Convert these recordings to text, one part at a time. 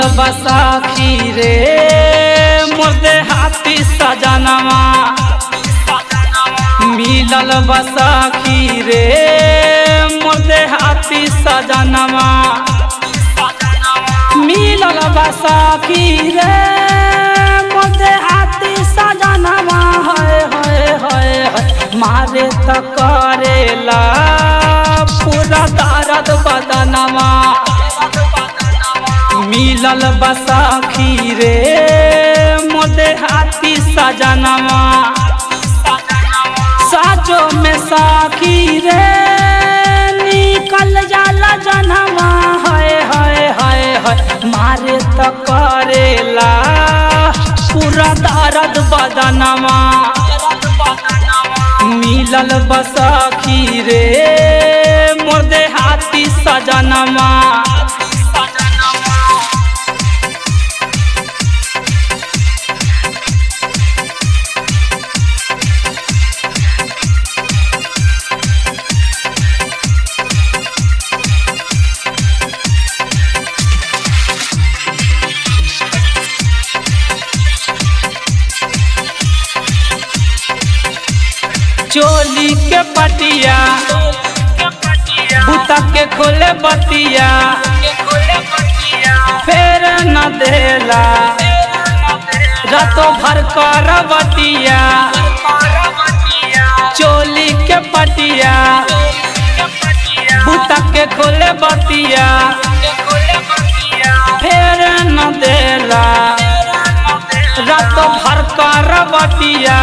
बसाखी रे मुर्दे हाथी सजनवा मिलल बसाखी रे मुर्दे हाथी सजनवा मिलल बसाखी रे मुर्दे हाथी सजनवा है है है है मारे त करेला पूरा दर्द बदनवा मिलल बसाखी रे मोदे हाथी सजनवा साजो में साखी रे निकल जाला जनवा है है है है मारे त करेला पूरा दर्द बदनवा मिलल बसाखी रे मोदे हाथी सजनवा चोली के पटिया बुता के खोले बतिया फेर न देला रातों भर कर बतिया चोली के पटिया बुता के खोले बतिया फेर न देला रातों भर कर बतिया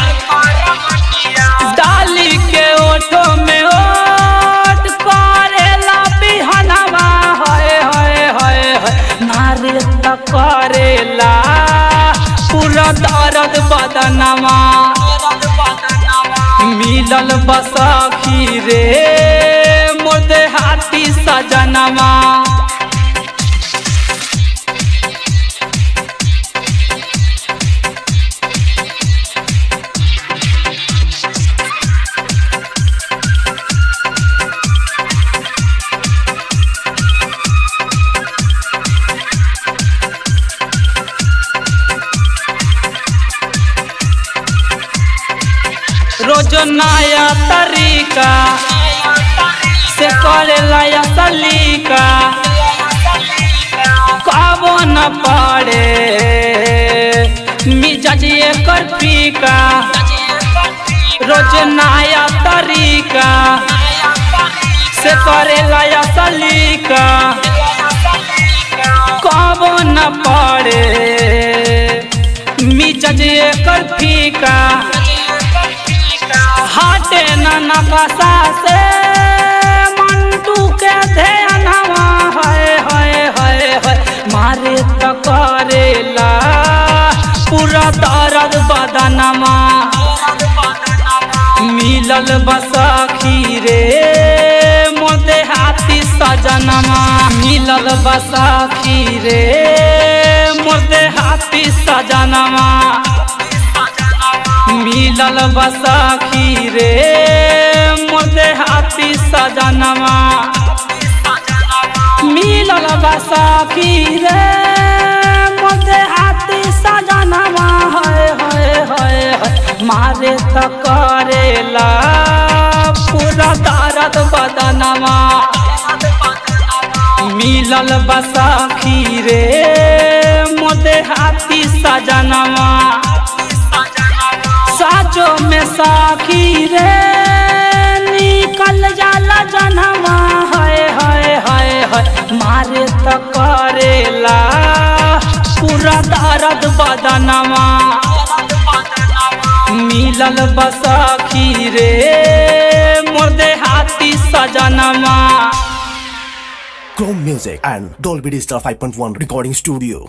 डाली के ओठो में ओट करेला बिहनवा है है है है नारे त करेला पूरा दर्द बदनवा मिलल बसाखी रे मोदे हाथी सजनवा रोज नया तरीका से करेला या सलीका कबो न पड़े मिजाज एकर फीका रोज नया तरीका से करेला या सलीका कबो न पड़े मिजाज एकर फीका हाटे न नकसा से मंटू के ध्यानवा है है है है मारे त करेला पूरा दर्द बदनवा मिलल बसाखी रे मोदे हाथी सजनवा मिलल बसाखी रे मोदे हाथी सजनवा मिलल बसाखी रे मोदे हाथी सजनवा मिलल बसाखी रे मोदे हाथी सजनवा है है है है मारे त करेला पूरा दर्द बदनवा मिलल बसाखी रे मोदे हाथी सजनवा साचो में साखी रे निकल जाला जनवा है है है है मारे त करेला पूरा दर्द बदनवा मिलल बसाखी रे मुर्दे हाथी सजनवा Chrome Music and Dolby Digital 5.1 Recording Studio.